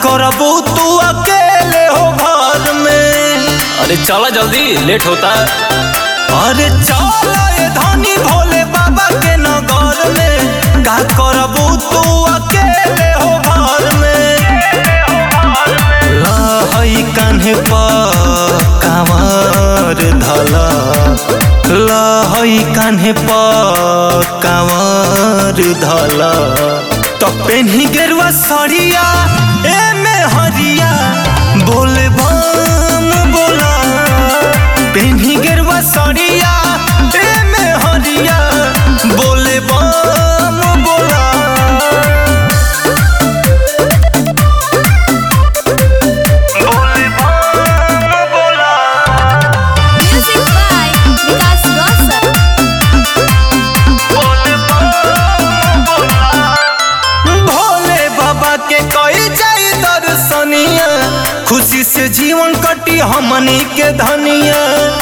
करबू तू अकेले हो घर में अरे चला जल्दी लेट होता अरे चल ए धनी भोले बाबा के नगर में का करबू तू अकेले हो घर में लहई कान्हे पर कांवर धला लहई कान्हे पर कांवर धला तो पेन्ही गेरुआ सड़िया ए में हरिया बोले बम बोला पेन्ही गेरुआ सड़िया ए में हरिया बोले बम बोला Music by Vikas Rosa. Bhole बाबा के कई जाई दर्शनिया खुशी से जीवन कटी हमनी के धनिया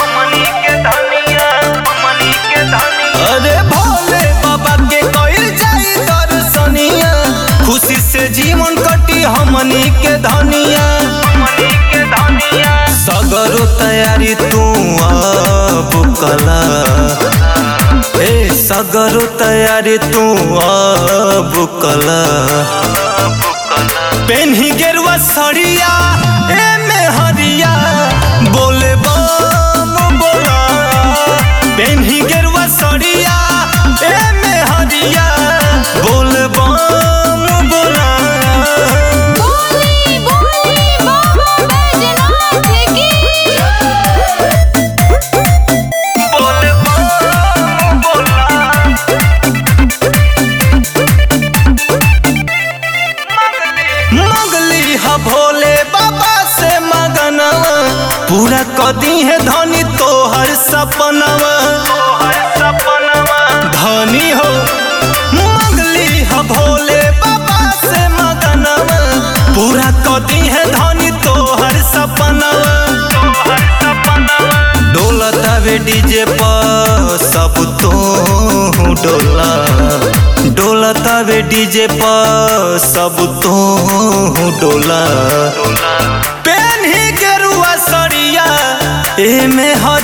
अरे भोले बाबा के कई जाई दर्शनिया खुशी से जीवन कटी हमनी के धनिया सगरो तैयारी तू अब कला ए सगरो तैयारी तू अब कला पेन्ही गेरुआ सड़िया ए में हरिया बोले बम बोला पेन्ही गेरुआ सड़िया ए में हरिया बोले बम बोला बोली बोली बाबा बैजनाथ की बोले बम बोला मंगली ह भोले बाबा से मगनवा पूरा कदी है धनी तोहर सपनवा धनी हो मंगली ह भोले बाबा से मगनवा पूरा कदी है धनी तोहर सपनवा डोलतावे डीजे पर सब तो डोला डोलतावे डीजे पर सब तो डोला पेन्ही गेरुआ सड़िया ए में